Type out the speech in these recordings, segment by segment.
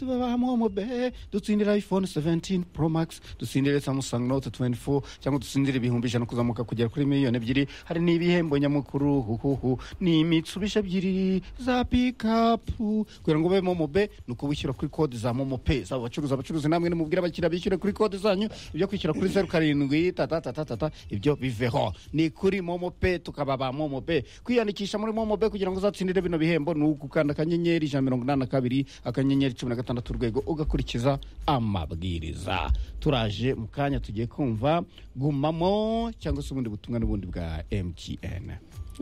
tubabahamwe mube dutsindira iphone 17 pro max dutsindire samsung note 24 cyangwa dutsindire ibihumbi ijana kuzamuka kugera kuri miliyoni ebyiri hari n'ibihembo nyamukuru huhuhu ni imitsubisha ebyiri za pikapu kugira ngo ube momube ni ukubishyura kuri kode za momo pe zaba abacuruzi abacuruzi namwe nimubwire abakiriya bishyure kuri kode zanyu ibyo kwishyura kuri zeru karindwi tatatatatata ibyo biveho ni kuri momo pe tukaba ba momo pe kwiyandikisha muri momo pe kugira ngo uzatsindire bino bihembo ni ugukanda akanyenyeri ijana na mirongo inani na kabiri akanyenyeri cumi na gatandatu urwego ugakurikiza amabwiriza turaje mu kanya tugiye kumva gumamo cyangwa se ubundi butumwa n'ubundi bwa mtn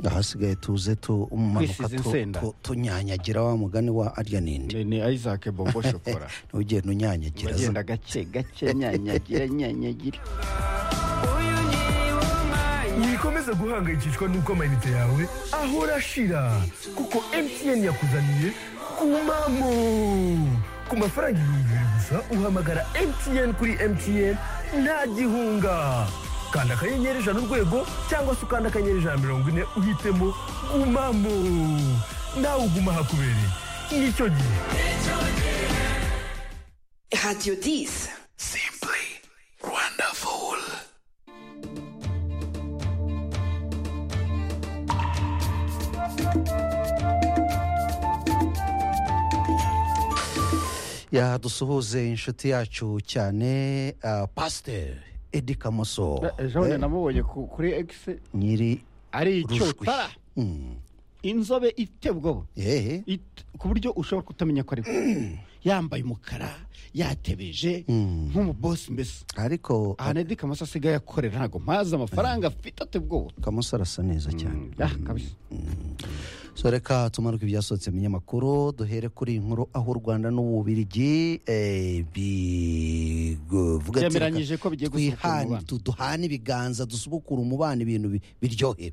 ahasigaye tuze tumanuka Kwisiza insenda. tunyanyagira wa mugani wa arya ninde ni isaac bombo shokora ntugende unyanyagira za- bagenda gake gake nyanyagira nyanyagira wikomeza guhangayikishwa n'uko amayinite yawe ahora ashira kuko mtn yakuzaniye kumamo ku mafaranga ibihumbi bibiri gusa uhamagara mtn kuri mtn nta gihunga kanda akanyenyeri ijana urwego cyangwa se ukanda akanyenyeri ijana na mirongo ine uhitemo gumamo nawe uguma hakubereye nicyo gihe Radio 10. Simply wonderful. yadusuhuze inshuti yacu cyane ah, pasiteri edi kamoso jean namubonye ku- kuri x nyiri ari Rushwi. icyotara Mm. inzobe iteye ubwoba Eh, It- ku buryo ushobora kutamenya ko ari we. yambaye umukara yatebeje nk'umubosi mbese ariko ahantu edi kamoso asigaye akorera ntabwo mpazi amafaranga afite ateye ubwoba kamoso arasa neza cyane Ah, kabisa. so reka tumanuke ibyasohotse mu binyamakuru duhere kuri iyi nkuru aho u rwanda n'ububirigi eh, bivuga ati, Byemeranyije reka ko bigiye gusubukura twihane- umubano. tu- duhane ibiganza dusubukura umubano ibintu bi- biryohera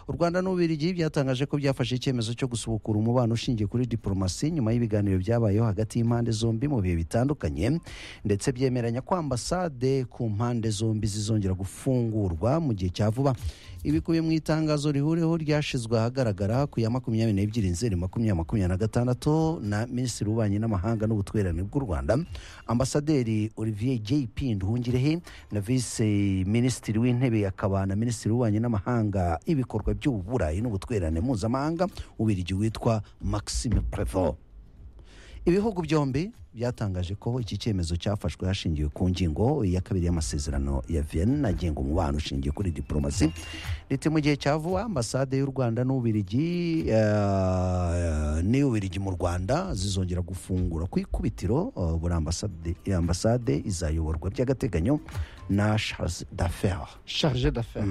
u rwanda n'ububirigi byatangaje ko byafashe icyemezo cyo gusubukura umubano ushingiye kuri diporomasi nyuma y'ibiganiro byabayeho hagati y'impande zombi mu bihe bitandukanye ndetse byemeranya ko ambasade ku mpande zombi zizongera gufungurwa mu gihe cya vuba ibikubiye mu itangazo rihuriweho ryashyizwe ahagaragara ku ya makumyabiri n'ebyiri nzeri makumyabiri makumyabiri na gatandatu na minisitiri w'ububanyi n'amahanga n'ubutwererane bw'u rwanda ambasaderi olivier jp nduhungirehe na vise minisitiri w'intebe akaba na minisitiri w'ububanyi n'amahanga y'ibikorwa by'uburayi n'ubutwererane mpuzamahanga ubirigi witwa maxime prevot ibihugu byombi byatangaje ko iki cyemezo cyafashwe hashingiwe ku ngingo ya kabiri y'amasezerano ya vienne agenga umubano ushingiye kuri diporomasi riti mu gihe cya vuba ambasade y'u rwanda n'ubirigi n'iy'ubirigi mu rwanda zizongera gufungura ku ikubitiro eh, buri ambasade, ambasade izayoborwa by'agateganyo na charles d'affaires charge d'affaire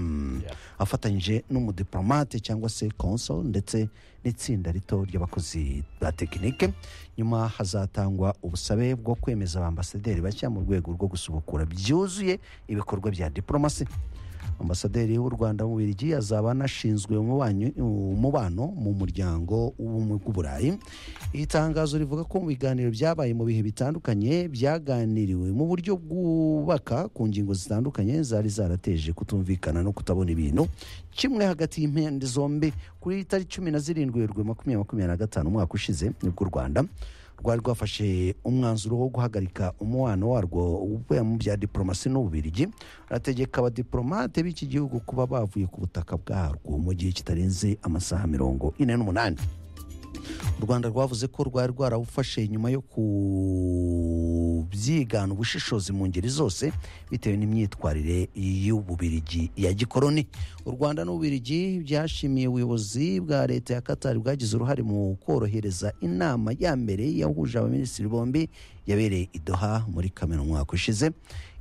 afatanyije n'umudiplomate cyangwa se konso ndetse n'itsinda rito ry'abakozi ba tekinike nyuma hazatangwa ubusabe bwo kwemeza abambasaderi bashya mu rwego rwo gusubukura byuzuye ibikorwa bya diporomasi ambasaderi w'u rwanda mu birigi azaba anashinzwe umubanyi- umubano mu muryango w'ubumwe bw'uburayi iri tangazo rivuga ko mu biganiro byabaye mu bihe bitandukanye byaganiriwe mu buryo bwubaka ku ngingo zitandukanye zari zarateje kutumvikana no kutabona ibintu kimwe hagati y'impande zombi kuri tariki cumi na zirindwi werwe makumyabiri makumyabiri na gatanu umwaka ushize nibwo u rwanda rwari rwafashe umwanzuro wo guhagarika umubano warwo uvuye mu bya diporomasi n'ububirigi arategeka abadiporomate b'iki gihugu kuba bavuye ku butaka bwarwo mu gihe kitarenze amasaha mirongo ine n'umunani u rwanda rwavuze ko rwari rwarawufashe nyuma yo kubyigana ubushishozi mu ngeri zose bitewe n'imyitwarire y'ububirigi ya gikoroni u rwanda n'ububirigi byashimiye ubuyobozi bwa leta ya katari bwagize uruhare mu korohereza inama ya mbere yahuje abaminisitiri bombi yabereye i doha muri kamena umwaka ushize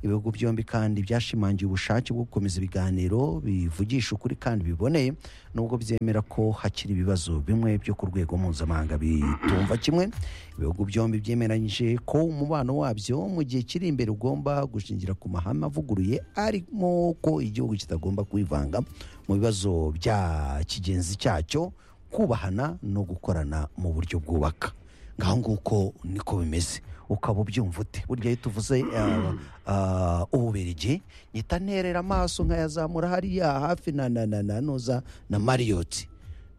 ibihugu byombi kandi byashimangiye ubushake bwo gukomeza ibiganiro bivugisha ukuri kandi biboneye nubwo byemera ko hakiri ibibazo bimwe byo ku rwego mpuzamahanga bitumva kimwe ibihugu byombi byemeranyije ko umubano wabyo mu gihe kiri imbere ugomba gushingira ku mahame avuguruye arimo ko igihugu kitagomba kwivanga mu bibazo bya kigenzi cyacyo kubahana no gukorana mu buryo bwubaka ngaho nguko niko bimeze ukaba ubyumva ute burya iyo tuvuze eh, ah, ububirigi mpita nterera amaso nkayazamura hariya hafi na na na na nuza na mariyoti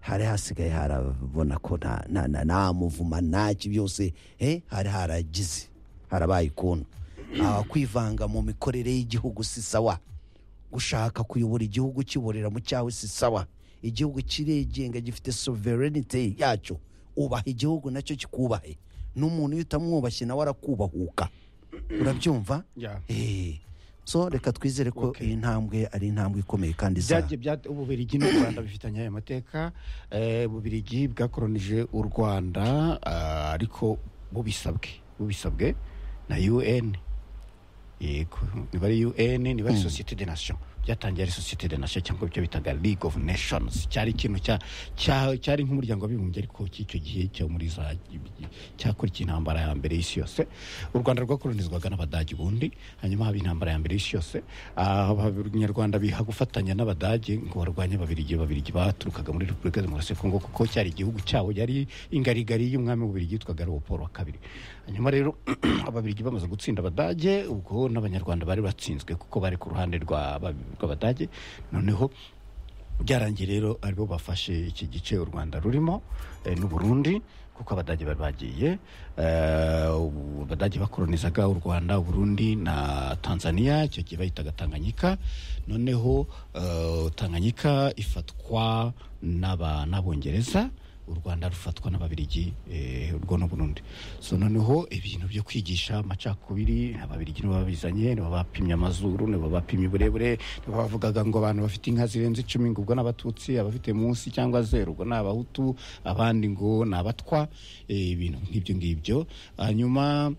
hari hasigaye harabona ko nta nta- nta- nta muvuma ntaki byose eh, hari haragize harabaye ukuntu Ah, kwivanga mu mikorere y'igihugu si sawa gushaka kuyobora igihugu kiborera mu cyawe si sawa igihugu kirigenga gifite sovereignty yacyo ubaha igihugu nacyo kikubahe n'umuntu iyo utamwubashye nawe arakubahuka urabyumva Yeah. Eh, so reka twizere ko Okay. iyi ntambwe ari intambwe ikomeye kandi izaha byagiye bya ububirigi n'u rwanda bifitanye aya mateka Eh, ububirigi bwakoronije u rwanda ah, ariko bubisabwe bubisabwe na un yego niba ari un niba ari sosiyete de nation byatangiye ari sosiyete de nation cyangwa ibyo bitaga league of nations cyari ikintu cya- cya- cyari nk'umuryango w'abibumbye ariko cy'icyo gihe cyo muri za cyakurikiye intambara ya mbere y'isi yose u rwanda rwakoronizwaga n'abadage ubundi hanyuma haba intambara ya mbere y'isi yose Ah, abanyarwanda biha gufatanya n'abadage ngo barwanye ababirigi ababirigi baturukaga muri repubulika demokarasi ya kongo kuko cyari igihugu cyabo yari ingarigari y'umwami w'ububirigi yitwaga leopold wa kabiri hanyuma rero ababirigi bamaze gutsinda abadage ubwo n'abanyarwanda bari batsinzwe kuko bari ku ruhande rwa- rw'abadage noneho byarangiye rero aribo bafashe iki gice u rwanda rurimo eh, n'u burundi kuko abadage bari bagiye eh, ubu abadage bakoronizaga u rwanda u burundi na tanzania icyo gihe bayitaga tanganyika noneho eh, tanganyika ifatwa n'aba- n'abongereza u rwanda rufatwa n'ababirigi eh, urwo n'u burundi so noneho ibintu byo kwigisha amacakubiri ababirigi nibo babizanye nibo bapimye amazuru nibo bapimye uburebure nibo bavugaga ngo abantu bafite inka zirenze icumi ngo ubwo n'abatutsi abafite munsi cyangwa zeru ubwo ni abahutu abandi ngo ni abatwa eh, ibintu nk'ibyo ngibyo hanyuma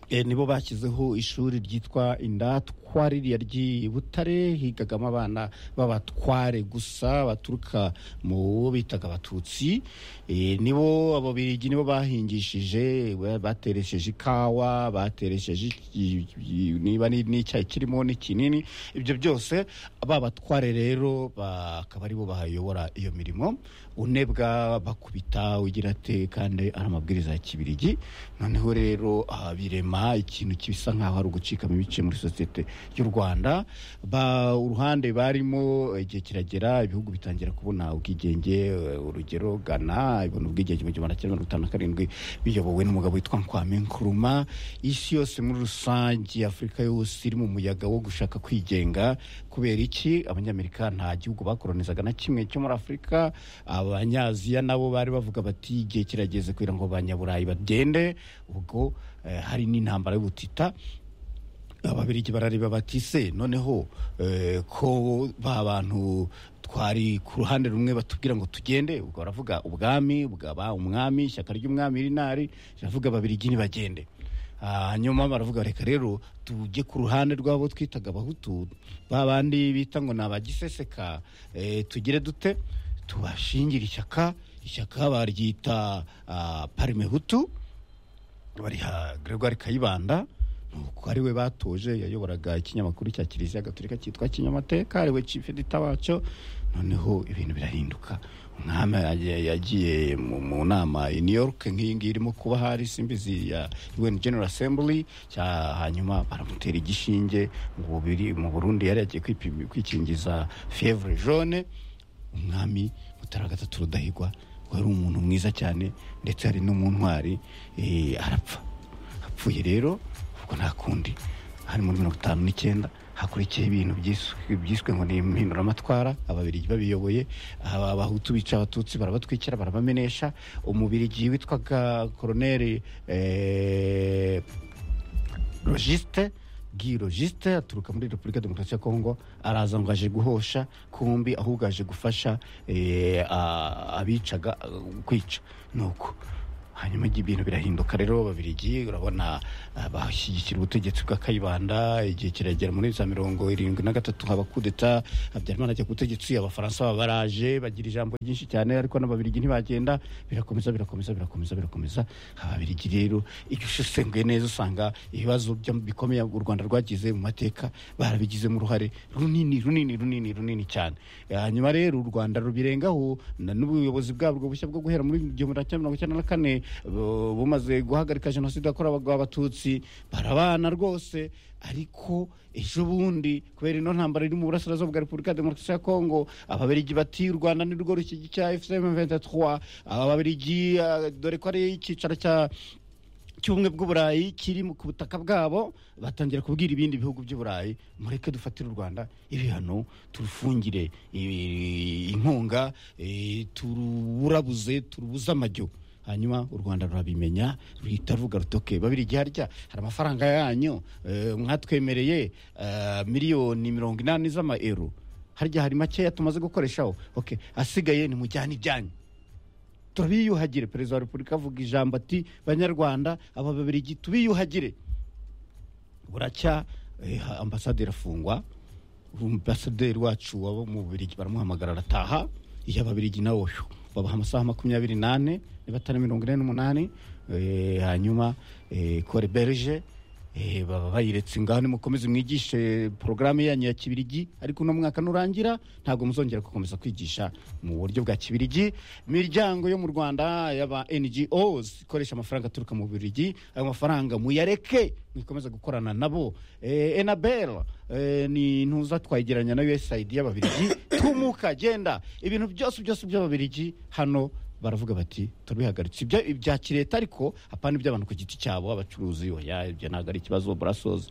Eh, nibo bashyizeho ishuri ryitwa indatwa ririya ry'i butare higagamo abana b'abatware gusa baturuka mu bo bitaga abatutsi Eh, nibo ababirigi nibo bahingishije ba- bateresheje ikawa bateresheje i- i- niba ni- n'icyayi kirimo n'ikinini ibyo byose ba batware rero bakaba aribo bahayobora iyo mirimo unebwa bakubita ugira ate kandi ari amabwiriza ya kibirigi noneho rero ah, birema ikintu kibisa nk'aho ari ugucikamo ibice muri sosiyete y'u rwanda ba uruhande barimo eh, igihe kiragera ibihugu bitangira kubona ubwigenge eh, urugero gana ibona ubwigenge mu gihumbi magana cyenda mirongo itanu na karindwi biyobowe n'umugabo witwa nkwame nkuruma isi yose muri rusange afurika yose iri mu muyaga wo gushaka kwigenga kubera iki abanyamerika nta gihugu bakoronizaga na kimwe cyo muri afurika abanyaziya nabo bari bavuga bati igihe kirageze kugira ngo abanyaburayi bagende ubwo eh, hari n'intambara y'ubutita ababirigi barareba bati se noneho eh, ko ba bantu twari ku ruhande rumwe batubwira ngo tugende ubwo baravuga ubwami bwaba umwami ishyaka ry'umwami rinari riravuga ababirigi ntibagende Ah, hanyuma baravuga reka rero tujye ku ruhande rw'abo twitaga abahutu ba bandi bita ngo ni abagiseseka eh, tugire dute tubashingire ishyaka ishyaka baryita ah, parime hutu bariha Gregoire Kayibanda nuko ari we batoje yayoboraga ikinyamakuru cya kiliziya gatolika cyitwa kinyamateka ari we chief editor wacyo noneho ibintu birahinduka umwami yagiye- yagiye mu, mu nama i new york nk'iyi ngiyi irimo kuba hari simbizi ya un general assembly cya hanyuma baramutera igishinge mu biri mu burundi yari yagiye kwipimi- kwikingiza fievre jaune umwami mutara gatatu rudahigwa wari umuntu mwiza cyane ndetse hari no mu ntwari eh, arapfa apfuye rero ubwo nta kundi hari muri mirongo itanu n'icyenda hakurikiye ibintu byiswe- byiswe ngo ni impinduramatwara ababirigi babiyoboye aba abahutu bica abatutsi barabatwikira barabamenesha umubirigi witwaga koroneri eh, logiste Guy logiste aturuka muri repubulika demokarasi ya kongo araza ngo aje guhosha kumbi ahubwo aje gufasha eh, a- abicaga eh, kwica nuko hanyuma ibintu birahinduka rero babirigi urabona ah, bashyigikira ubutegetsi bwa kayibanda igihe kiragera muri za mirongo irindwi na gatatu haba kudeta habyarimana ajya ku butegetsi abafaransa baba baraje bagira ijambo ryinshi cyane ariko n'ababirigi ntibagenda birakomeza birakomeza birakomeza birakomeza ababirigi rero iyo usesenguye neza usanga ibibazo bya- bikomeye u rwanda rwagize mu mateka barabigizemo uruhare runini runini runini runini cyane hanyuma rero u rwanda rubirengaho na- n'ubuyobozi bwarwo bushya bwo guhera muri igihumbi magana cyenda mirongo icyenda na kane bu- bumaze guhagarika jenoside yakorewe abatutsi barabana rwose ariko ejo bundi kubera ino ntambara iri mu burasirazuba bwa repubulika ya demokarasi ya kongo ababirigi bati u rwanda ni rwo rushyigikira efusemu ventetwa ababirigi ah, dore ko ari icyicaro cya cy'ubumwe bw'uburayi kiri mu- ku butaka bwabo batangira kubwira ibindi bihugu by'uburayi mureke dufatire u rwanda ibihano turufungire i- inkunga eh, turuburabuze turubuze amajyo hanyuma u rwanda rurabimenya ruhita ruvuga rutoke babiri igihe harya hari amafaranga yanyu eh, mwatwemereye eh, miliyoni mirongo inani z'amaero harya hari makeya tumaze gukoreshaho okay asigaye nimujyane ibyanyu turabiyuhagire perezida wa repubulika avuga ijambo ati banyarwanda aba babirigi tubiyuhagire buracya eh, ambasade irafungwa ambasaderi wacu waba mu bubirigi baramuhamagara arataha iyo ababirigi nawe uyu babaha amasaha makumyabiri n'ane niba atari mirongo ine n'umunani eh, hanyuma kore berge baba bayiretse ngaho nimukomeze mwigishe porogaramu yanyu ya kibirigi ariko uno mwaka nurangira ntabwo muzongera gukomeza kwigisha mu buryo bwa kibirigi imiryango yo mu rwanda y'aba ngos ikoresha amafaranga aturuka mu birigi ayo mafaranga muyareke mwikomeza gukorana nabo Eh, enabel eh, ni ntuza twayegeranya na usaid y'ababirigi tumuka genda ibintu byose byose by'ababirigi hano baravuga bati turabihagaritse ibyo ibya kireta ariko apana iby'abantu ku giti cyabo abacuruzi oya ibyo ntabwo ari ikibazo burasozi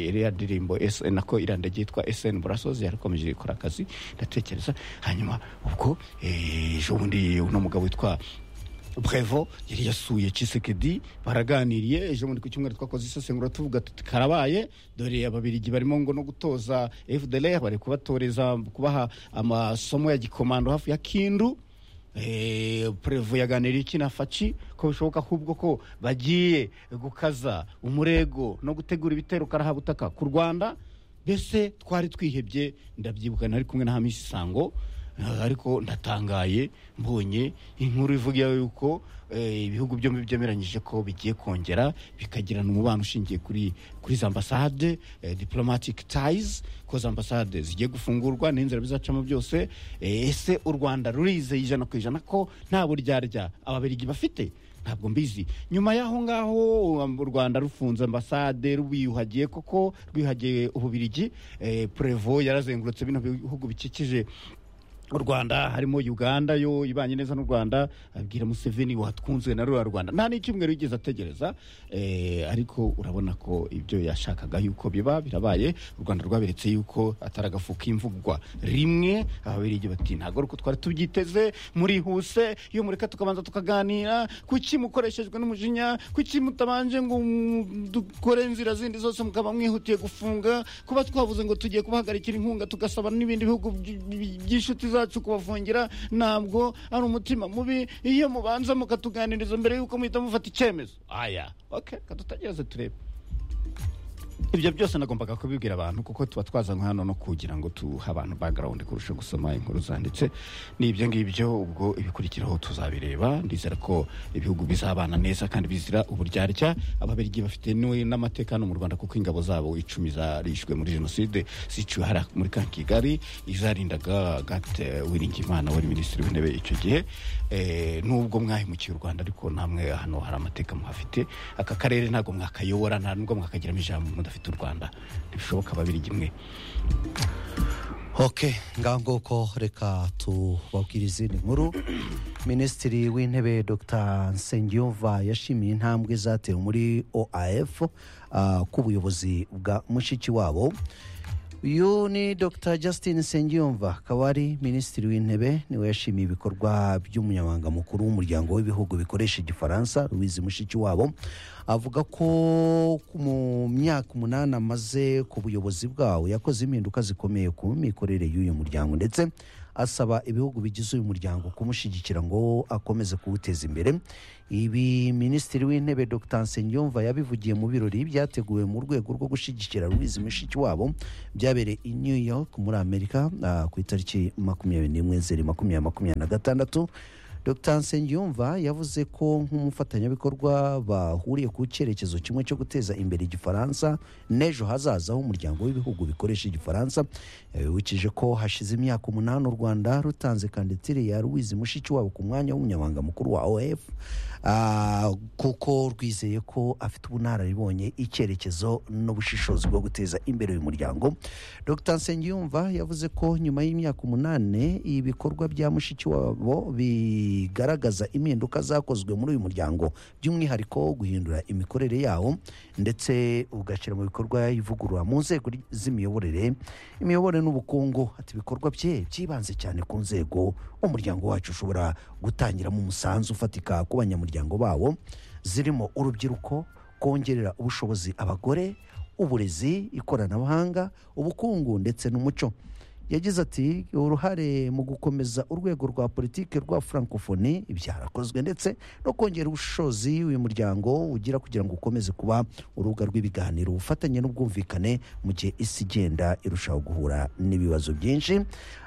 iriya ndirimbo SN nako irandagiye yitwa SN burasozi yarakomeje ikora akazi ndatekereza hanyuma ubwo eh, ejo bundi uno mugabo witwa brevo yari yasuye cisekedi baraganiriye ejo bundi ku cyumweru twakoze isesengura tuvuga tuti karabaye dore ababirigi barimo ngo no gutoza fdlr bari kubatoreza kubaha amasomo ya gikomando hafi ya kindu Eh, prevo yaganiriye iki na faci ko bishoboka ahubwo ko bagiye gukaza umurego no gutegura ibitero karahabutaka ku rwanda mbese twari twihebye ndabyibuka nari kumwe na hamisi isango eh, ariko ndatangaye mbonye inkuru ivuga yuko eh, ibihugu byombi byemeranyije ko bigiye kongera bikagirana umubano ushingiye kuri kuri za ambasade eh, diplomatic ties ko za ambasade zigiye gufungurwa n'inzira bizacamo byose eh, ese u rwanda rurizeye ijana ku ijana ko nta buryarya ababirigi bafite ntabwo mbizi nyuma y'aho ngaho um, u rwanda rufunze ambasade rwiyuhagiye koko rwihagiye ububirigi eh, prevo yarazengurutse bino bihugu bikikije u rwanda harimo uganda yo ibanye neza n'u rwanda abwira museveni watwunzwe na rura rwanda nta n'icyumweru yigeze ategereza eh, ariko urabona ko ibyo yashakaga yuko biba birabaye u rwanda rwaberetse yuko atari agafu k'imvugwa rimwe ababirigi bati ntabwo ari uko twari tubyiteze murihuse iyo mureka tukabanza tukaganira kuki mukoreshejwe n'umujinya kuki mutabanje ngo mu- dukore inzira zindi zose mukaba mwihutiye gufunga kuba twavuze ngo tugiye kubahagarikira inkunga tugasaba n'ibindi bihugu by- by- by'inshuti zacu kubafungira ntabwo ari umutima mubi iyo mubanza mukatuganiriza mbere y'uko muhita mufata icyemezo aya okay kadutegereze turebe ibyo byose nagombaga kubibwira abantu kuko tuba twazanywe hano no kugira ngo tuhe abantu background kurusha gusoma inkuru zanditse ni ibyo ngibyo ubwo ibikurikiraho tuzabireba ndizera ko ibihugu bizabana neza kandi bizira uburyarya ababirigi bafite n'u- n'amateka hano mu rwanda kuko ingabo zabo icumi zarishwe muri jenoside ziciwe hariya muri ka kigali izarindaga gate wiringimana wari minisitiri w'intebe icyo gihe Eh, nubwo mwahemukiye u rwanda ariko namwe hano hari amateka muhafite aka karere ntabwo mwakayobora nta nubwo mwakagiramo ijambo mudafite u rwanda ntibishoboka babiri imwe ok ngaho nguko reka tubabwire izindi nkuru minisitiri w'intebe dr nsengiyumva yashimiye intambwe zatewe muri oaf ah, k'ubuyobozi bwa mushiki wabo uyu ni dr justin nsengiyumva akaba ari minisitiri w'intebe niwe yashimiye ibikorwa by'umunyamabanga mukuru w'umuryango w'ibihugu bikoresha igifaransa louise mushiki wabo avuga ko mu myaka umunani amaze ku buyobozi bwawo yakoze impinduka zikomeye ku mikorere y'uyu muryango ndetse asaba ibihugu bigize uyu muryango kumushyigikira ngo akomeze kuwuteza imbere ibi minisitiri w'intebe dr nsengiyumva yabivugiye mu birori byateguwe mu rwego rwo gushyigikira louise mushikiwabo byabereye i new york muri amerika ah, ku itariki makumyabiri n'imwe zeri makumyabiri makumyabiri na gatandatu dr nsengiyumva yavuze ko nk'umufatanyabikorwa bahuriye ku cyerekezo kimwe cyo guteza imbere igifaransa n'ejo hazaza h'umuryango w'ibihugu bikoresha igifaransa yabibukije ko hashize imyaka umunani u rwanda rutanze kandidatire ya louise mushikiwabo ku mwanya w'umunyamabanga mukuru wa oef Ah, kuko rwizeye ko afite ubunararibonye icyerekezo n'ubushishozi bwo guteza imbere uyu muryango dr nsengiyumva yavuze ko nyuma y'imyaka umunani ibikorwa bya mushikiwabo bigaragaza impinduka zakozwe muri uyu muryango by'umwihariko guhindura imikorere yawo ndetse ugashyira mu bikorwa ivugurura mu nzego ry- z'imiyoborere imiyoborere n'ubukungu ati ibikorwa bye byibanze cyane ku nzego umuryango wacu ushobora gutangiramo umusanzu ufatika ku banyamuryango bawo zirimo urubyiruko kongerera ubushobozi abagore uburezi ikoranabuhanga ubukungu ndetse n'umuco yagize ati uruhare mu gukomeza urwego rwa politiki rwa francophonie byarakozwe ndetse no kongera ubushobozi uyu muryango ugira kugira ngo ukomeze kuba urubuga rw'ibiganiro ubufatanye n'ubwumvikane mu gihe isi igenda irushaho guhura n'ibibazo byinshi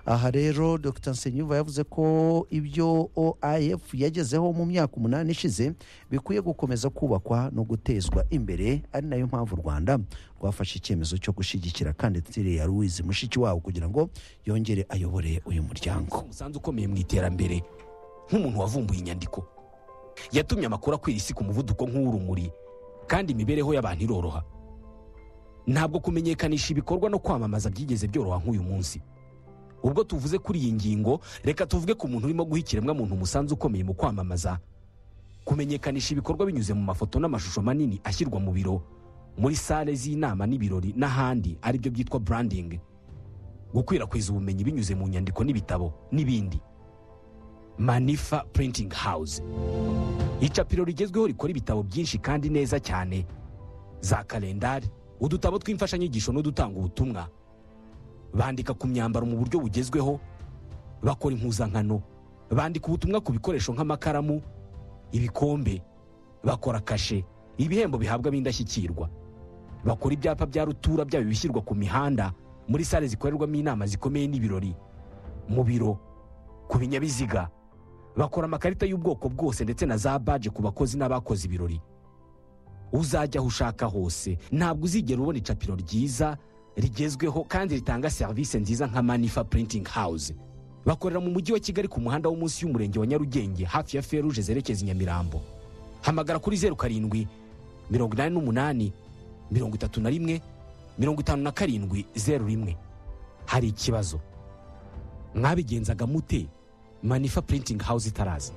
aha rero dr nsengiyumva yavuze ko ibyo oif yagezeho mu myaka umunani ishize bikwiye gukomeza kubakwa no gutezwa imbere ari nayo mpamvu u rwanda rwafashe icyemezo cyo gushyigikira kandidatire ya louise mushikiwabo kugira ngo yongere ayobore uyu muryango umusanzu ukomeye mu iterambere nk'umuntu wavumbuye inyandiko yatumye amakuru akwira isi ku muvuduko nk'uw'urumuri kandi imibereho y'abantu iroroha ntabwo kumenyekanisha ibikorwa no kwamamaza byigeze byoroha nk'uyu munsi ubwo tuvuze kuri iyi ngingo reka tuvuge ku muntu urimo guha ikiremwamuntu umusanzu ukomeye mu kwamamaza kumenyekanisha ibikorwa binyuze mu mafoto n'amashusho manini ashyirwa mu biro muri sale z'inama n'ibirori n'ahandi aribyo byitwa branding gukwirakwiza ubumenyi binyuze mu nyandiko n'ibitabo n'ibindi manifa printing house icapiro rigezweho rikora ibitabo byinshi kandi neza cyane za kalendari udutabo tw'imfashanyigisho n'udutanga ubutumwa bandika ku myambaro mu buryo bugezweho bakora impuzankano bandika ubutumwa ku bikoresho nk'amakaramu ibikombe bakora kashe ibihembo bihabwa b'indashyikirwa bakora ibyapa bya rutura byaba ibishyirwa ku mihanda muri sale zikorerwamo inama zikomeye n'ibirori mu biro ku binyabiziga bakora amakarita y'ubwoko bwose ndetse na za baje ku bakozi n'abakoze ibirori uzajya aho ushaka hose ntabwo uzigera ubona icapiro ryiza rigezweho kandi ritanga serivisi nziza nka manifa printing house bakorera mu mujyi wa kigali ku muhanda wo munsi y'umurenge wa nyarugenge hafi ya feruje zerekeza i nyamirambo hamagara kuri zeru karindwi mirongo inani n'umunani mirongo itatu na rimwe mirongo itanu na karindwi zeru rimwe hari ikibazo mwabigenzaga mute manifa printing house itaraza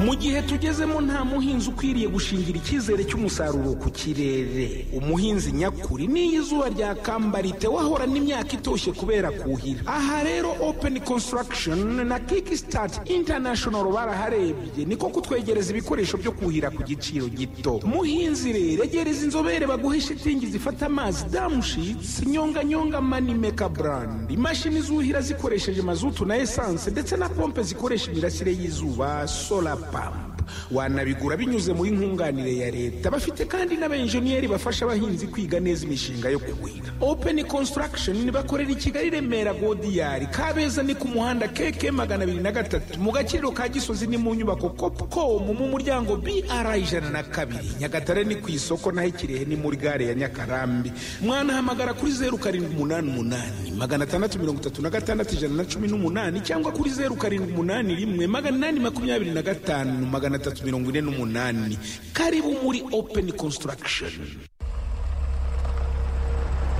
mu gihe tugezemo nta muhinzi ukwiriye gushingira icyizere cy'umusaruro ku kirere umuhinzi nyakuri n'iyo izuba ryakambara wahorana imyaka itoshye kubera kuhira aha rero open construction na kickstart international baraharebye niko kutwegereza ibikoresho byo kuhira ku giciro gito muhinzi rero egereza inzobere baguhe shitingi zifata amazi damushitsi nyonganyonga manimeka brand imashini zuhira zikoresheje mazutu na esanse ndetse na pompe zikoresha imirasire y'izuba solar pump wanabigura binyuze muri nkunganire ya leta bafite kandi n'abenjeniyeri bafasha abahinzi kwiga neza imishinga yo kuhira open construction bakorera i kigali remera godiyari kabeza ni ku muhanda keke magana abiri na gatatu mu gaciro ka gisozi ni mu nyubako copcom mu muryango br ijana na kabiri nyagatare ni ku isoko naho ikirehe ni muri gare ya nyakarambi mwanahamagara kuri zeru karindwi umunani umunani magana atandatu mirongo itatu na gatandatu ijana na cumi n'umunani cyangwa kuri zeru karindwi umunani rimwe magana inani makumyabiri na gatanu magana atatu mirongo ine n'umunani karibu muri open construction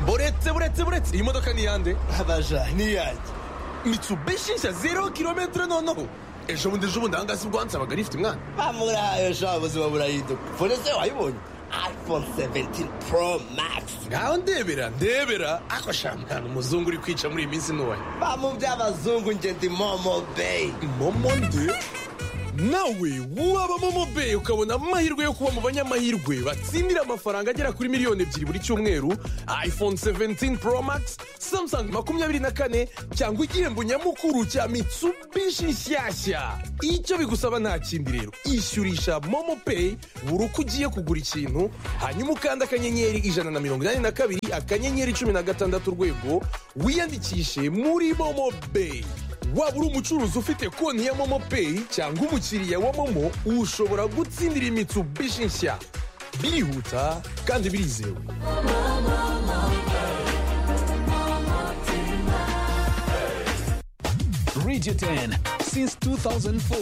buretse buretse buretse iyi modoka ni iyande Habaja niyanjye mitsubishi nshya zero kilometero noneho ejo bundi ejo bundi ahangaha si bwo hansabaga rifite umwana bamurahaye sha ubuzima burahinduka fone se wayibonye iphone 17 pro max ngaho ndebera ndebera ako sha mwana umuzungu uri kwica muri iyi minsi ntuwaye bamubye abazungu njye ndi momo bay momo nde nawe wabamo mobeyi ukabona amahirwe yo kuba mu banyamahirwe batsindira amafaranga agera kuri miliyoni ebyiri buri cyumweru iphone 17 pro max samsung makumyabiri na kane cyangwa igihembo nyamukuru cya mitsubishi nshyashya icyo bigusaba nta kindi rero ishyurisha momo pay buri uko ugiye kugura ikintu hanyuma ukanda akanyenyeri ijana na mirongo inani na kabiri akanyenyeri cumi na gatandatu urwego wiyandikishe muri momo pay waba uri umucuruzi ufite konti ya momo peyi cyangwa umukiriya wa momo ushobora gutsindira imitsubishi nshya birihuta kandi birizewe Radio 10 since 2004.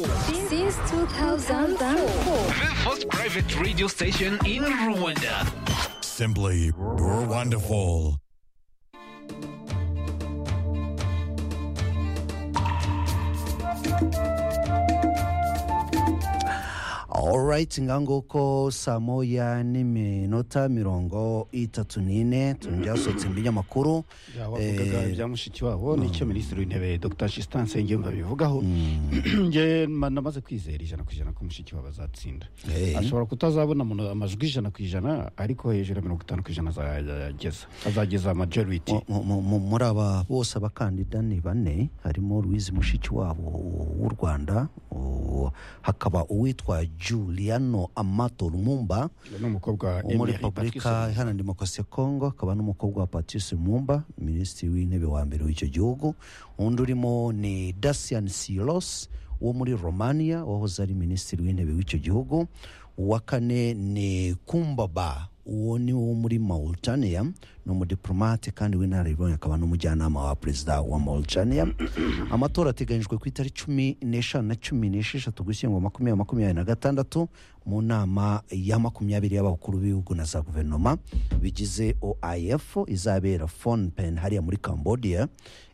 Since 2004. The first private radio station in Rwanda. Simply wonderful. alright nganguko saa moya n'iminota mirongo itatu n'ine tunjya sohotse imbere y'amakuru wavugaga Eh, ibya mushiki wabo nicyo minisitiri w'intebe dr justin nsengiyumva abivugaho nge ma- namaze kwizera ijana ku ijana ko mushiki wabo azatsinda Eh. ashobora kutazabona mu- amajwi ijana ku ijana ariko hejuru ya mirongo itanu ku ijana azageza azageza majority mu- mu- mu- muri aba bose abakandida ni bane harimo louise mushikiwabo w'u rwanda uwo- hakaba uwitwa juliano amato lumumba ni umukobwa wo muri Emily repubulika Patterson. iharanira demokarasi ya kongo akaba n'umukobwa wa patrice mumba minisitiri w'intebe wa mbere w'icyo gihugu undi urimo ni dacian silos wo muri romania wahoze ari minisitiri w'intebe w'icyo gihugu uwa kane ni kumbaba uwo ni wo muri mauritania ni umudiplomate kandi w'inararibonye akaba n'umujyanama wa perezida wa mauritania amatora ateganyijwe ku itariki cumi n'eshanu na cumi n'esheshatu gushyingwa makumyabiri makumyabiri na gatandatu mu nama ya makumyabiri y'abakuru b'ibihugu na za guverinoma bigize oif izabera fonpen hariya muri cambodia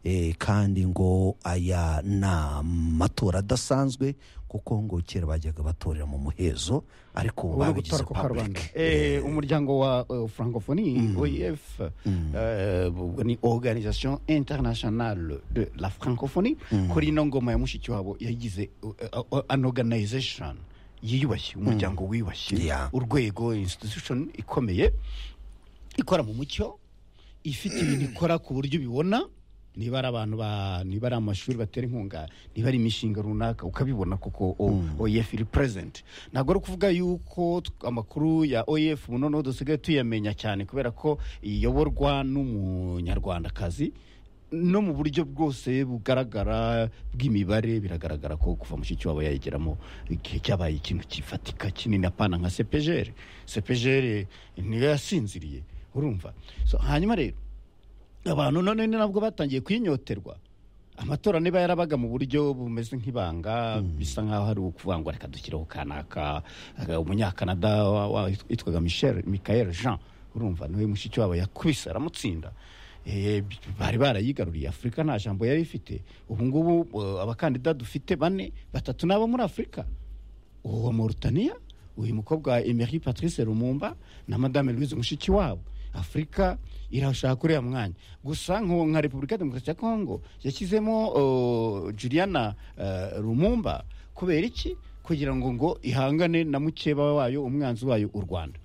Eh, kandi ngo aya ni amatora adasanzwe kuko ngo kera bajyaga batorera mu muhezo ariko ubu Ubona babigize gutwara kwa karubanda public Eh, umuryango wa eh, francophonie oef eh, ni organisation internationale de la francophonie kuri ino ngoma ya mushiki wabo yagize eh, eh, an organization yiyubashye umuryango wiyubashye Yeah. urwego institution ikomeye ikora mu mucyo ifite ibintu ikora ku buryo ubibona niba ari abantu ba niba ari amashuri batera inkunga niba ari imishinga runaka ukabibona kuko o- oef iri present ntabwo ari ukuvuga yuko tw- amakuru ya oef ubu noneho dusigaye tuyamenya cyane kubera ko iyoborwa n'umunyarwandakazi no mu buryo bwose bugaragara bw'imibare biragaragara ko kuva mushyiki wabo yayigeramo igihe cyabaye ikintu kifatika kinini apana nka sepejere sepejere niyo yasinziriye urumva So, hanyuma rero abantu none ni nabwo batangiye kwinyoterwa amatora niba yarabaga mu buryo bumeze nk'ibanga bisa nk'aho hari ukuvuga ngo reka dushyiraho kanaka aga- umunyakanada wa- wa- witwaga michel michael jean urumva niwe mushiki wabo yakubise aramutsinda Eh, b- bari barayigaruriye afurika nta jambo yari ifite ubu ngubu eh, abakandida dufite bane batatu n'abo muri afurika uwo wa Mauritania uyu mukobwa wa Emery Patrice Lumumba na Madame Louise Mushikiwabo Afurika irashaka kuriya mwanya gusa nko nka Repubulika ya Demokarasi ya Kongo yashyizemo uh, Juliana uh, Lumumba kubera iki kugira ngo ngo ihangane na mukeba wayo umwanzi wayo u Rwanda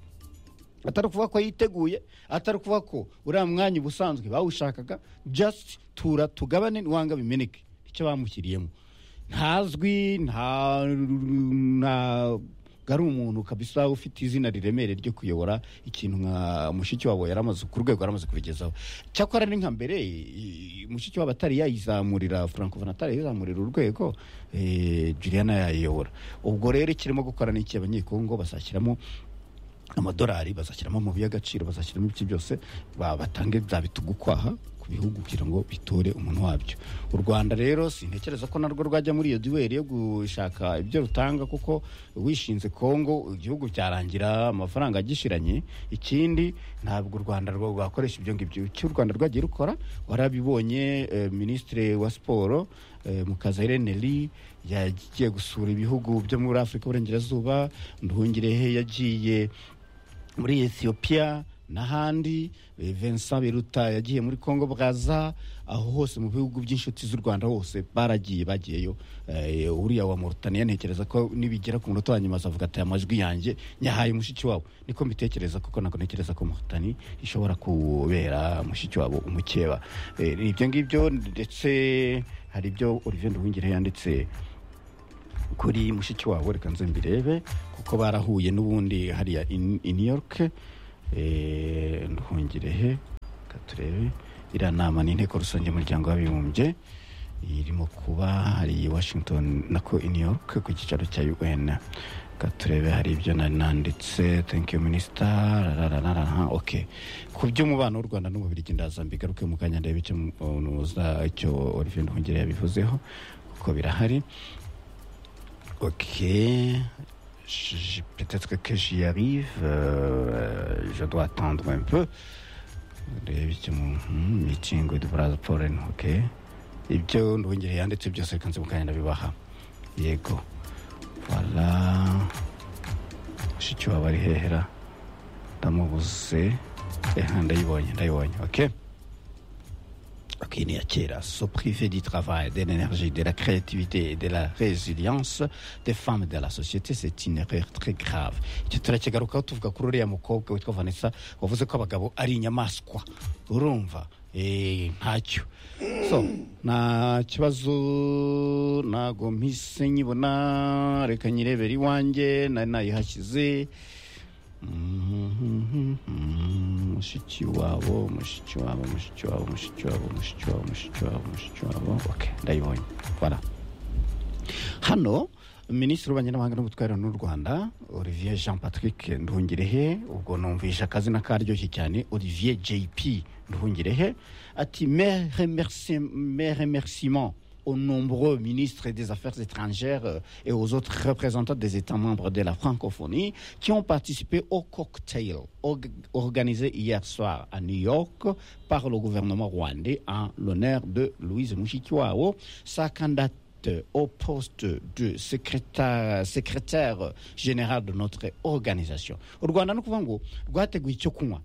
atari ukuvuga ko yiteguye atari ukuvuga ko uriya mwanya ubusanzwe bawushakaga just tura tugabane wanga bimeneke icyo bamushyiriyemo ntazwi nta ntabwo ari umuntu kabisa ufite izina riremere ryo kuyobora ikintu nka mushiki wabo yaramaze ku rwego yaramaze kubigezaho cyakora ni nka mbere i- i- mushiki wabo atari yayizamurira francovin atari yayizamurira urwego eh, juliana yayiyobora ubwo rero kirimo gukora n'iki abanyekongo bazashyiramo amadolari bazashyiramo amabuye y'agaciro bazashyiramo ibiki byose ba- batange bya bitugukwaha ku bihugu kugira ngo bitore umuntu wabyo u rwanda rero sintekereza ko narwo rwajya muri iyo duweri yo gushaka ibyo rutanga kuko wishinze kongo igihugu byarangira amafaranga agishiranye ikindi ntabwo u rwanda rwo rwakoresha ibyo ngibyo icyo u rwanda rwagiye rukora warabibonye eh, minisitiri wa siporo eh, mukazayire neri yagiye gusura ibihugu byo muri afurika y'uburengerazuba nduhungirehe yagiye muri ethiopia n'ahandi eh, Vincent Biruta yagiye muri Congo Brazza aho hose mu bihugu by'inshuti z'u Rwanda hose baragiye bagiyeyo Eh, uriya wa Mauritania ntekereza ko nibigera ku munota wa nyuma azavuga ati "Aya majwi yanjye nyahaye mushiki wabo niko mbitekereza kuko nako ntekereza ko Mauritania ishobora kubera mushiki wabo umukeba Eh, ni ibyo ngibyo ndetse hari ibyo Olivier Nduhungire yanditse kuri mushiki wabo reka nze mbirebe kuko barahuye n'ubundi hariya in in New York eh, nduhungire he reka turebe iriya nama ni inteko rusange y'umuryango w'abibumbye irimo kuba hari i Washington nako i New York ku cyicaro cya UN reka turebe hari ibyo nari nanditse thank you minister rarararara ok ku by'umubano w'u Rwanda n'umubirigi ndaza mbigaruke mu kanya ndebe icyo umuntu uza- icyo Olivier Nduhungire yabivuzeho kuko birahari Ok. Je- je- Peut-être que j'y arrive. Euh, je dois attendre un peu. Ndebe icyo mu- hmm, meeting with brother Pollen, ok. Ibyo ndongere yanditse byose reka nze mu kanya ndabibaha. Yego. Voilà. Mushiki wabo ari hehera. Ndamubuze. Eha ndayibonye ndayibonye. Ok. Ok, ni Akira, se priver du travail, de l'énergie, de la créativité et de la résilience des femmes de la société, c'est une erreur très grave. Icyo turakigarukaho tuvuga kuri uriya mukobwa witwa Vanessa wavuze ko abagabo ari inyamaswa. Urumva? Eh, ntacyo. So, nta kibazo ntago mpise nyibona reka nyirebere iwanjye nari nayihashyize mushiki wabo mushiki wabo mushiki wabo mushiki wabo mushiki wabo mushiki wabo mushiki wabo ok ndayibonye voilà hano minisitiri w'abanyamahanga n'ubutware n'u rwanda olivier jean patrick nduhungirehe ubwo numvisha akazina karyoshye cyane olivier jp nduhungirehe ati mes remercie- mes remerciements aux nombreux ministres des Affaires étrangères euh, et aux autres représentants des États membres de la francophonie qui ont participé au cocktail org- organisé hier soir à New York par le gouvernement rwandais en l'honneur de Louise Mushikiwao. Sa candidate Tête au poste de secrétaire, secrétaire général de notre organisation u rwanda ni ukuvuga ngo rwateguye icyo kunywa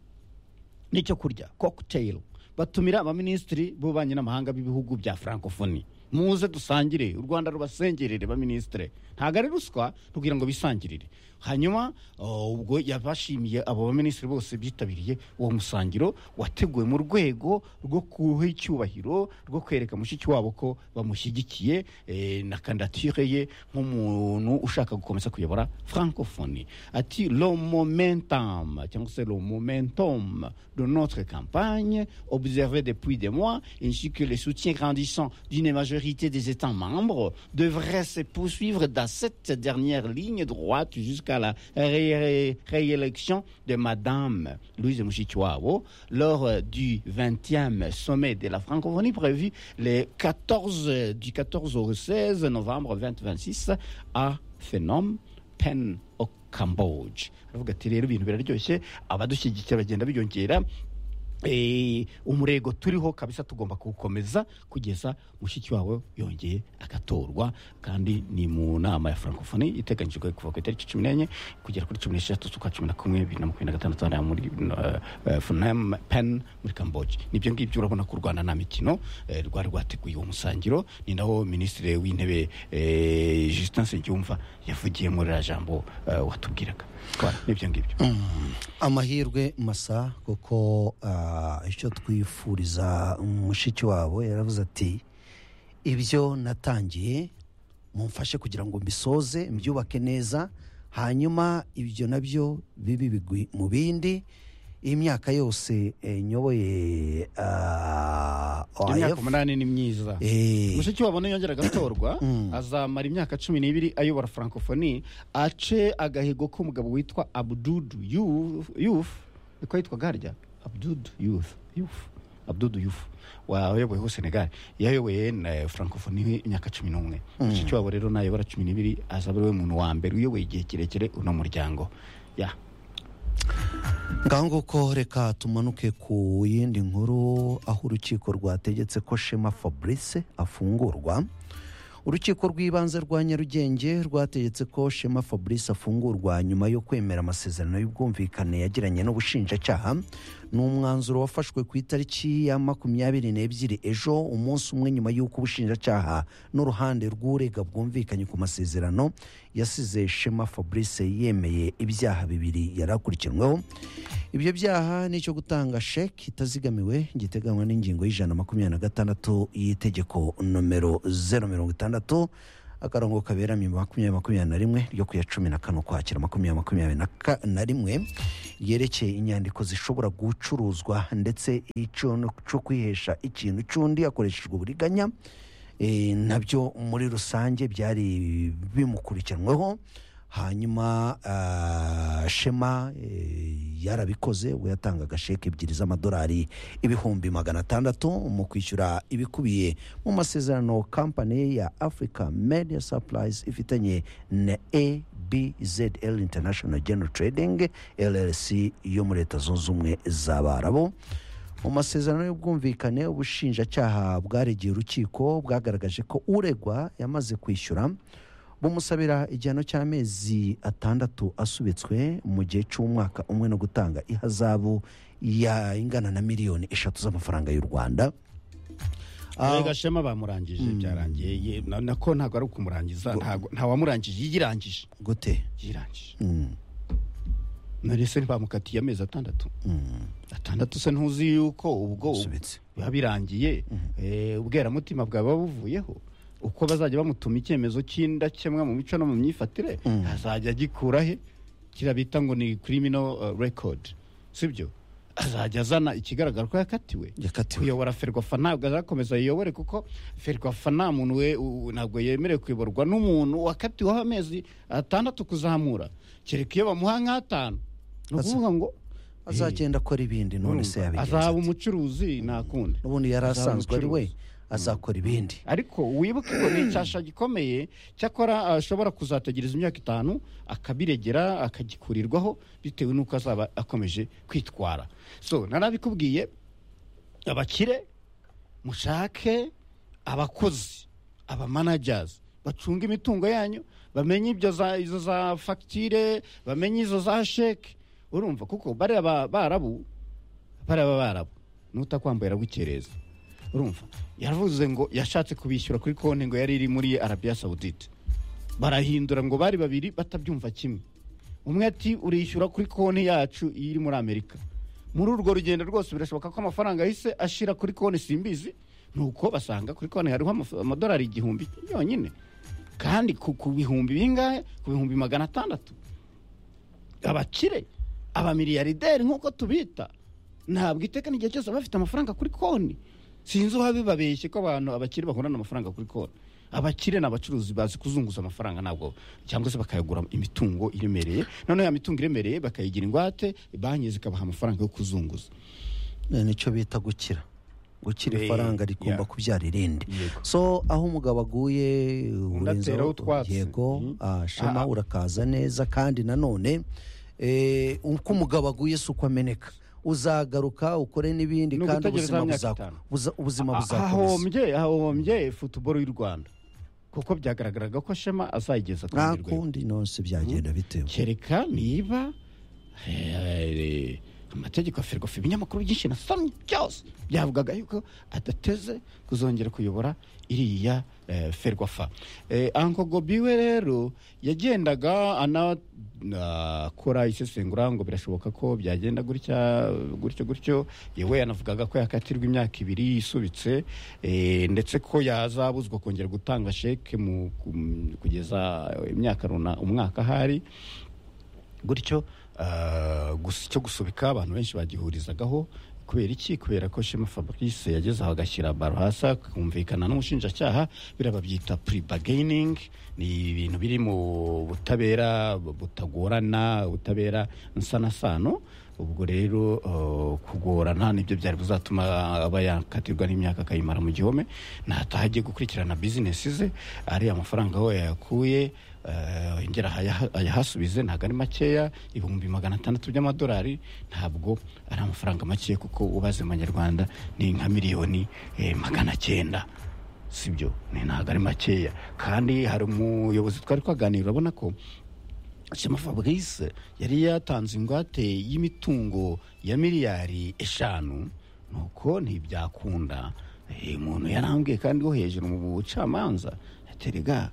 n'icyo kurya cocktail batumira abaminisitiri b'ububanyi n'amahanga b'ibihugu bya francophonie muze dusangire u rwanda rubasengerere baminisitire ntabwo ari ruswa tugira ngo bisangirire hanyuma oh, ubwo yabashimiye abo baminisitiri bose bitabiriye uwo musangiro wateguwe mu rwego rwo kuha icyubahiro rwo kwereka mushiki wabo ko bamushyigikiye eh, na kandidatire ye nk'umuntu ushaka gukomeza kuyobora francophonie ati lo momentum cyangwa se le momentum de notre campagne observé depuis des mois ainsi que le soutien grandissant d'une majorité des États membres devrait se poursuivre dans cette dernière ligne droite jusqu'à la ré- ré- réélection de Madame Louise Mushikiwabo lors euh, du 20e sommet de la francophonie prévu le 14, du 14 au 16 novembre 2026 à Phenom, Pen au Cambodge. Aravuga ati rero ibintu biraryoshye abadushyigikira bagenda biyongera Eh, umurego turiho kabisa tugomba kuwukomeza kugeza mushiki wawe yongeye agatorwa kandi ni mu nama ya francophonie iteganyijwe kuva ku itariki cumi n'enye kugera kuri cumi n'esheshatu z'ukwa cumi na kumwe bibiri na makumyabiri na gatandatu hariya muri eh, eh, Phnom Penh muri Cambodia nibyo ngibyo urabona ko u Rwanda nta mikino eh, rwari rwateguye uwo musangiro ni naho minisitiri w'intebe eh, Justin Nsengiyumva yavugiye muri ririya jambo eh, watubwiraga Voilà, nibyo ngibyo amahirwe masa kuko ah, icyo twifuriza mushiki wabo yaravuze ati ibyo natangiye mumfashe kugira ngo mbisoze mbyubake neza hanyuma ibyo nabyo bibi bigwi mu bindi imyaka yose eh, nyoboye ah, imyaka OIF, umunani ni myiza eh, mushiki wabo niyongera agatorwa azamara imyaka cumi n'ibiri ayobora francophonie ace agahigo k'umugabo witwa abdudu Youf- yuf niko yitwaga harya abdudu yuf yuf abdudu yuf wayoboyeho senegal yayoboye na francophonie imyaka cumi n'umwe mushiki wabo rero nayobora cumi n'ibiri azaba ari we muntu wa mbere uyoboye igihe kirekire uno muryango ya ngaho nguko reka tumanuke ku yindi nkuru aho urukiko rwategetse ko shema fabrice afungurwa urukiko rw'ibanze rwa nyarugenge rwategetse ko shema fabrice afungurwa nyuma yo kwemera amasezerano y'ubwumvikane yagiranye n'ubushinjacyaha ni umwanzuro wafashwe ku itariki ya makumyabiri n'ebyiri ejo umunsi umwe nyuma y'uko ubushinjacyaha n'uruhande rw'urega bwumvikanye ku masezerano yasize shema fabrice yemeye ibyaha bibiri yari akurikiranweho ibyo byaha ni icyo gutanga sheki itazigamiwe giteganywa n'ingingo y'ijana makumyabiri na gatandatu y'itegeko nomero zeru mirongo itandatu akarongo kaberamo makumyabiri makumyabiri na rimwe ryo ku ya cumi na kane ukwakira makumyabiri makumyabiri na ka- na rimwe yerekeye inyandiko zishobora gucuruzwa ndetse icyo cyo kwihesha ikintu cy'undi hakoreshejwe uburiganya Eh, nabyo muri rusange byari bimukurikiranweho hanyuma ah, shema eh, yarabikoze we yatangaga sheke ebyiri z'amadolari ibihumbi magana atandatu mu kwishyura ibikubiye mu masezerano kampani ye ya africa media supplies ifitanye na abzl international general trading llc yo muri leta zunze ubumwe z'abarabu mu masezerano y'ubwumvikane ubushinjacyaha bwaregeye urukiko bwagaragaje ko uregwa yamaze kwishyura bumusabira igihano cy'amezi atandatu asubitswe mu gihe cy'umwaka umwe no gutanga ihazabu ya ingana na miliyoni eshatu z'amafaranga y'u rwanda Ah. rega shema bamurangije byarangiye ye- na- nako ntabwo ari ukumurangiza ntago- ntawamurangije yirangije gute yirangije Mm. none se ntibamukatiye amezi atandatu Mm. atandatu se ntuzi yuko ubwo Asubitse. biba birangiye eh, ubweramutima bwaba buvuyeho uko bazajya bamutuma icyemezo cy'indakemwa mu mico no mu myifatire azajya agikura he kiriya bita ngo ni criminal record sibyo azajya azana ikigaragara ko yakatiwe yakatiwe kuyobora ferwafa ntabwo azakomeza yiyobore kuko ferwafa nta muntu we u- ntabwo yemerewe kuyoborwa n'umuntu wakatiweho amezi atandatu kuzamura kereka iyo bamuha nk'atanu ni ukuvuga ngo azagenda akora ibindi none se urumva, yabigenza azaba ate? umucuruzi nakundi n'ubundi yari azaba asanzwe ari we umucuruzi. azakora ibindi ariko wibuke ko ni icyasha gikomeye cyakora ashobora kuzategereza imyaka itanu akabiregera akagikurirwaho bitewe n'uko azaba akomeje kwitwara so narabikubwiye abakire mushake abakozi abamanajazi bacunga imitungo yanyu bamenye ibyo za- izo za fagitire bamenye izo za sheke urumva kuko bariya ba- barabu bariya barabu n'utakwambaye aragukereza urumva yaravuze ngo yashatse kubishyura kuri konti ngo yari iri muri arabiya sawudite barahindura ngo bari babiri batabyumva kimwe umwe ati urishyura kuri konti yacu iri muri amerika muri urwo rugendo rwose birashoboka ko amafaranga yahise ashira kuri konti simbizi nuko basanga kuri konti hariho amaf- amadolari igihumbi yonyine kandi ku ku bihumbi bingahe ku bihumbi magana atandatu abakire abamiliyarderi nk'uko tubita ntabwo iteka n'igihe cyose baba bafite amafaranga kuri konti sinzi uba bibabeshye ko abantu abakire bahorana amafaranga kuri konti abakire ni abacuruzi bazi kuzunguza amafaranga ntabwo cyangwa se bakayagura imitungo iremereye noneho ya mitungo iremereye bakayigira ingwate banki zikabaha amafaranga yo kuzunguza Eh, nicyo bita gukira gukira Eh, ifaranga rigomba yeah. kubyara irindi Yego. so aho umugabo aguye ateraho utwatsi. yego ah, shema Ah, ah. urakaza neza kandi nanone eh, uko umugabo aguye si uko ameneka uzagaruka ukore n'ibindi Ni kandi ugutegereza ubuzima myaka buzakomeza itanu. ubuzima Ah, buzakomeza hahombye hahombye futuboro y'u rwanda kuko byagaragaraga ko shema azayigeza ku rundi rwego. ntakundi nose byagenda bitewe kereka niba eh, amategeko ya ferwafa ibinyamakuru byinshi nasomye byose byavugaga yuko adateze kuzongera kuyobora iriya eh, ferwafa Eh, anko gobi we rero yagendaga anakora isesengura ngo birashoboka ko byagenda gutya gutyo gutyo yewe yanavugaga ko yakatirwa imyaka ibiri isubitse eh, ndetse ko yazabuzwa kongera gutanga sheke mu ku- kugeza imyaka runaka umwaka ahari gutyo ah, gusa icyo gusubika abantu benshi bagihurizagaho kubera iki kubera ko shema fabrice yageze aho agashyira baro hasi akumvikana n'umushinjacyaha biriya babyita pre bargaining ni ibintu biri mu butabera butagorana ubutabera nsanasano ubwo rero ah, kugorana nibyo byari buzatuma aba yakatirwa n'imyaka akayimara mu gihome nataha agiye gukurikirana bizinesi ze ariya mafaranga aho yayakuye Eh, yongera ayaha- ayahasubize ntabwo ari makeya ibihumbi magana atandatu by'amadolari ntabwo ari amafaranga makeya kuko ubaze mu manyarwanda ni nka miliyoni eh, magana cyenda sibyo ni ntabwo ari makeya kandi hari umuyobozi twari twaganira urabona ko shema fabrice yari yatanze ingwate y'imitungo ya miliyari eshanu nuko ntibyakunda Eh, umuntu yarambwiye kandi wo hejuru mu bucamanza aterega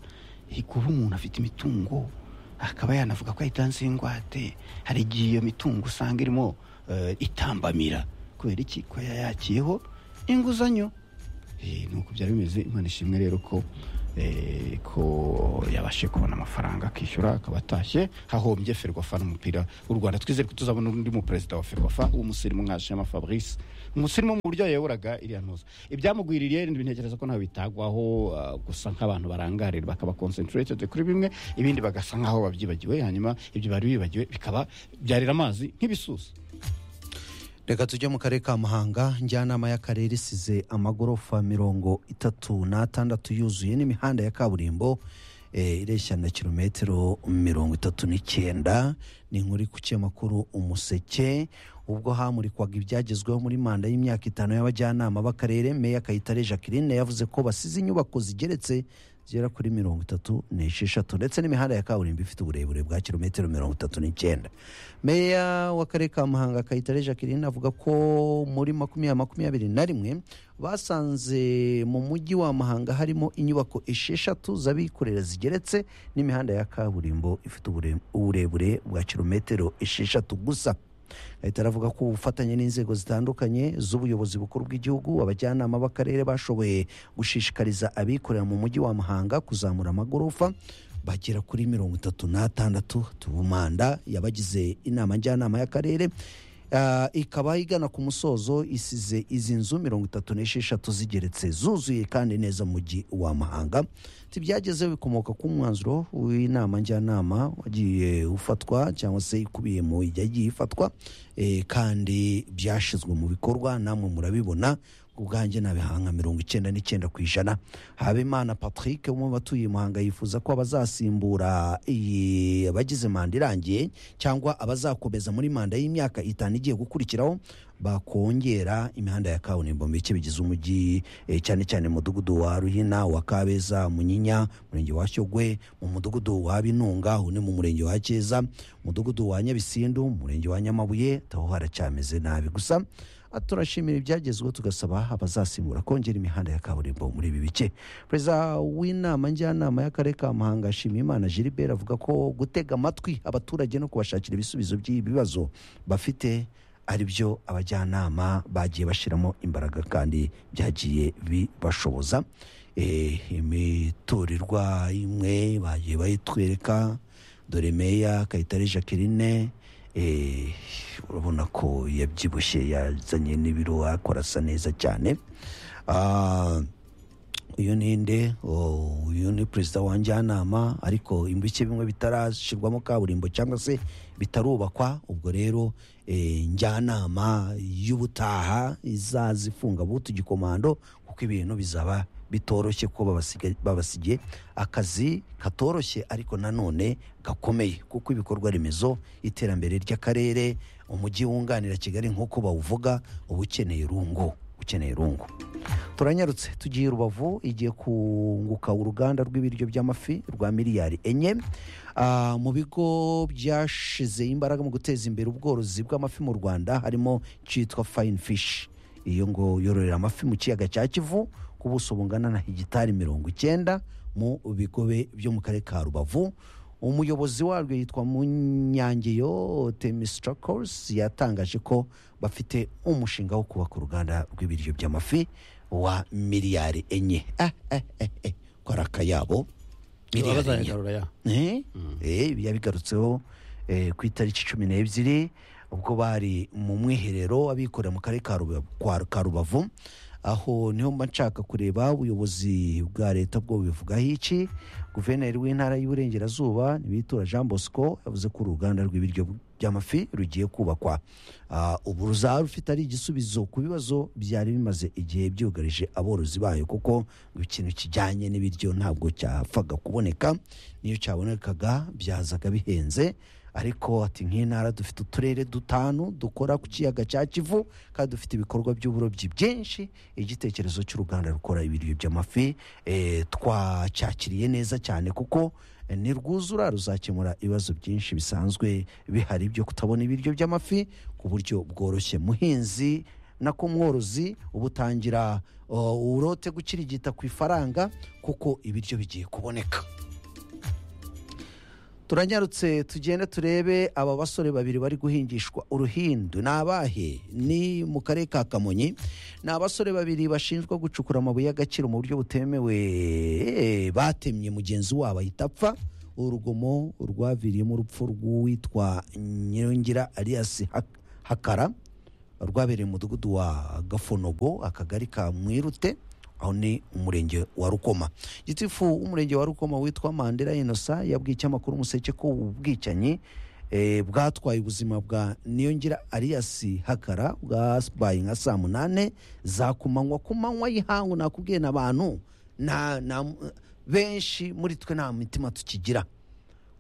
kuba umuntu afite imitungo akaba yanavuga ko yayitanze ingwate hari igihe iyo mitungo usanga irimo eh, itambamira kubera iki ko yayakiyeho inguzanyo Eh, nuko byari bimeze imana ishimwe rero ko eh, ko yabashe kubona amafaranga akishyura akaba atashye hahombye ferwafa n'umupira w'u rwanda twizere ko tuzabona undi muperezida wa ferwafa w'umusirimu nka shema fabrice umusirimu mu buryo yayoboraga iriya ntuza ibyamugwiririye ntekereza ko ntawe bitagwaho ah, gusa nk'abantu barangarira bakaba concentrated kuri bimwe ibindi bagasa nk'aho babyibagiwe hanyuma ibyo bari bibagiwe bikaba byarira amazi nk'ibisusa reka tujye mu karere ka muhanga njyanama y'akarere isize amagorofa mirongo itatu n'atandatu yuzuye n'imihanda ya kaburimbo eh, ireshya na kilometero mirongo itatu n'icyenda ni inkuru ku kinyamakuru umuseke ubwo hamurikwaga ibyagezweho muri manda y'imyaka itanu y'abajyanama b'akarere meya kayitare jacqueline yavuze ko basize inyubako zigeretse zigera kuri mirongo itatu n'esheshatu ndetse n'imihanda ya kaburimbo ifite uburebure bwa kilometero mirongo itatu n'icyenda meya w'akarere ka muhanga kayitare jacqueline avuga ko muri makumyabiri makumyabiri na rimwe basanze mu mujyi wa muhanga harimo inyubako esheshatu z'abikorera zigeretse n'imihanda ya kaburimbo ifite ubure- uburebure bwa kilometero esheshatu gusa leta aravuga ko ubufatanye n'inzego zitandukanye z'ubuyobozi bukuru bw'igihugu abajyanama b'akarere bashoboye gushishikariza abikorera mu mujyi wa muhanga kuzamura amagorofa bagera kuri mirongo itatu n'atandatu tubumanda yabagize inama njyanama y'akarere Ah, ikaba igana ku musozo isize izi nzu mirongo itatu n'esheshatu zigeretse zuzuye kandi neza mu mujyi wa mahanga tibyageze bikomoka ku mwanzuro w'inama njyanama wagiye ufatwa cyangwa se ikubiye mu yagiye ifatwa eh, kandi byashyizwe mu bikorwa namwe murabibona ubwanjye nabihanga mirongo icyenda n'icyenda ku ijana habimana patrick umwe mu batuye muhanga yifuza ko abazasimbura iyi abagize manda irangiye cyangwa abazakomeza muri manda y'imyaka itanu igiye gukurikiraho bakongera imihanda ya kaburimbo mu bice bigize umujyi eh, cyane cyane mu mudugudu wa ruhina wa kabeza munyinya murenge wa shyogwe mu mudugudu wa binunga uwo ni mu murenge wa keza umudugudu wa nyabisindu murenge wa nyamabuye taho haracyameze nabi gusa turashimira ibyagezweho tugasaba abazasimbura kongera imihanda ya kaburimbo muri ibi bice perezida w'inama njyanama y'akarere ka muhanga nshimiyimana gilbert avuga ko gutega amatwi abaturage no kubashakira ibisubizo by'ibibazo bafite ari byo abajyanama bagiye bashyiramo imbaraga kandi byagiye bibashoboza Eh, imiturirwa imwe bagiye bayitwereka dore meya kayitare jacqueline eh, urabona ko yabyibushye yazanye n'ibiro akora asa neza cyane Ah, uyu ni nde Oh, uyu ni perezida wa njyanama ariko ibice bimwe bitarashyirwamo kaburimbo cyangwa se bitarubakwa ubwo rero eh, njyanama y'ubutaha izaza ifunga butu igikomando kuko ibintu bizaba bitoroshye kuko babasiga- babasigiye akazi katoroshye ariko nanone gakomeye kuko ibikorwa remezo iterambere ry'akarere umujyi wunganira kigali nk'uko bawuvuga uba ukeneye rungu ukeneye rungu turanyarutse tugiye i rubavu igiye kunguka uruganda rw'ibiryo by'amafi rwa miliyari enye Ah, mu bigo byashize imbaraga mu guteza imbere ubworozi bw'amafi mu rwanda harimo cyitwa fine fish iyo ngo yororera amafi mu kiyaga cya kivu ku buso bungana na hegitari mirongo icyenda mu bigobe byo mu karere ka rubavu umuyobozi waryo yitwa munyangeyo temistracols yatangaje ko bafite umushinga wo kubaka uruganda rw'ibiryo by'amafi wa miliyari enye ah, ah, ah, ah. ko ari akayabo miliyari enye Eh? Eh, yabigarutseho eh, ku itariki cumi n'ebyiri ubwo bari mu mwiherero abikorera mu karere ka Ruba- kwa- ka rubavu aho niho mba nshaka kureba ubuyobozi bwa leta bwo bubivugaho iki guverineri w'intara y'uburengerazuba ntibitura jean bosco yavuze ko uruganda rw'ibiryo by'amafi rugiye kubakwa Ah, ubu ruzaba rufite ari igisubizo ku bibazo byari bimaze igihe byugarije aborozi bayo kuko ikintu kijyanye n'ibiryo ntabwo cyapfaga kuboneka niyo cyabonekaga byazaga bihenze ariko ati nk'intara dufite uturere dutanu dukora ku kiyaga cya kivu kandi dufite ibikorwa by'uburobyi byinshi igitekerezo cy'uruganda rukora ibiryo by'amafi eh, twacyakiriye neza cyane kuko eh, nirwuzura ruzakemura ibibazo byinshi bisanzwe bihari byo kutabona ibiryo by'amafi ku buryo bworoshye muhinzi nako mworozi uba utangira oh, urote gukirigita ku ifaranga kuko ibiryo bigiye kuboneka turanyarutse tugende turebe aba basore babiri bari guhingishwa uruhindu ni abahe ni mu karere ka kamonyi ni abasore babiri bashinjwa gucukura amabuye y'agaciro mu buryo butemewe Eh, batemye mugenzi wabo ahita apfa urugomo rwaviriyemo urupfu rw'uwitwa nyirongera alias Hak- hakara rwabereye mu mudugudu wa gafonogo akagari ka mwirute aho ni umurenge wa rukoma gitifu w'umurenge wa rukoma witwa mandela inosa yabwiye ikinyamakuru umuseke ko ubwicanyi eh, bwatwaye ubuzima bwa niyongira ariyasi hakara bwabaye nka saa munane za kumanywa ku manywa y'ihangu nakubwiye n'abantu na, na, benshi muri twe nta mitima tukigira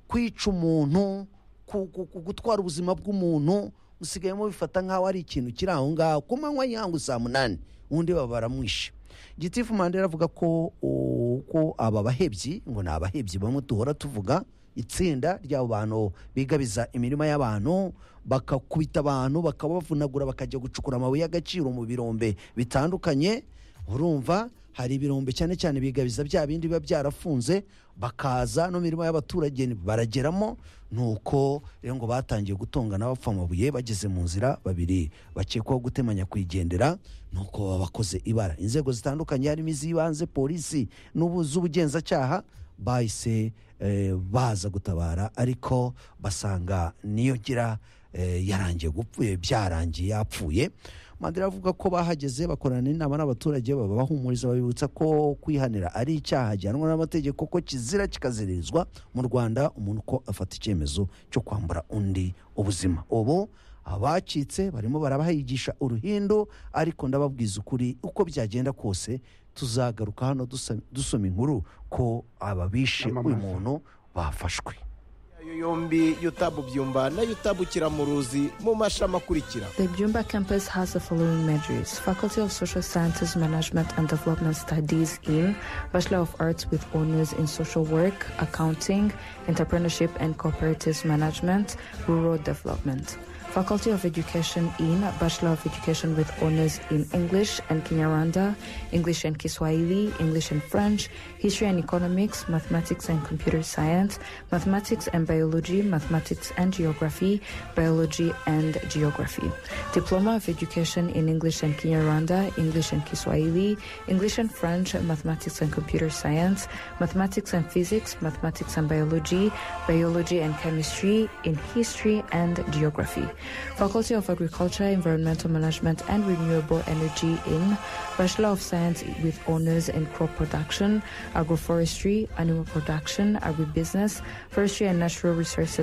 kwica umuntu ku- ku- ku- gutwara ubuzima bw'umuntu musigaye mubifata nk'aho ari ikintu kiri aho ngaho ku manywa y'ihangu saa munani undi baba baramwishe gitifu mandela avuga ko o- ko aba bahebyi ngo ni abahebyi bamwe duhora tuvuga itsinda ry'abo bantu bigabiza imirima y'abantu bakakubita abantu bakabavunagura bakajya gucukura amabuye y'agaciro mu birombe bitandukanye urumva hari ibirombe cyane cyane bigabiza bya bindi biba byarafunze bakaza no mirimo y'abaturage barageramo nuko rero ngo batangiye gutongana bapfa amabuye bageze mu nzira babiri bakekwaho gutemanya kuyigendera nuko baba bakoze ibara inzego zitandukanye harimo iz'ibanze polisi n'ubu z'ubugenzacyaha bahise eh, baza gutabara ariko basanga niyo gira eh, yarangiye gupfuye byarangiye yapfuye mandela avuga ko bahageze bakorana n'inama n'abaturage babahumuriza babibutsa ko kwihanira ari icyaha gihanwa n'amategeko ko kizira kikaziririzwa mu rwanda umuntu ko afata icyemezo cyo kwambura undi ubuzima ubu abacitse barimo barabahigisha uruhindu ariko ndababwiza ukuri uko byagenda kose tuzagaruka hano dusa- dusoma inkuru ko ababishe uyu muntu bafashwe ayo yombi yutabubyumba nayo utabukira mu ruzi mu mashami akurikira The Byumba campus has the following majors Faculty of Social Sciences, Management and Development Studies in Bachelor of Arts with Honors in Social Work, Accounting, Entrepreneurship and Cooperatives Management, Rural Development. Faculty of Education in Bachelor of Education with Honors in English and Kinyarwanda, English and Kiswahili, English and French, History and Economics, Mathematics and Computer Science, Mathematics and Biology, Mathematics and Geography, Biology and Geography. Diploma of Education in English and Kinyarwanda, English and Kiswahili, English and French, Mathematics and Computer Science, Mathematics and Physics, Mathematics and Biology, Biology and Chemistry, in History and Geography. Faculty of Agriculture, Environmental Management and Renewable Energy in Bachelor of Science with Honors in Crop Production, Agroforestry, Animal Production, Agribusiness, Forestry and Natural Resources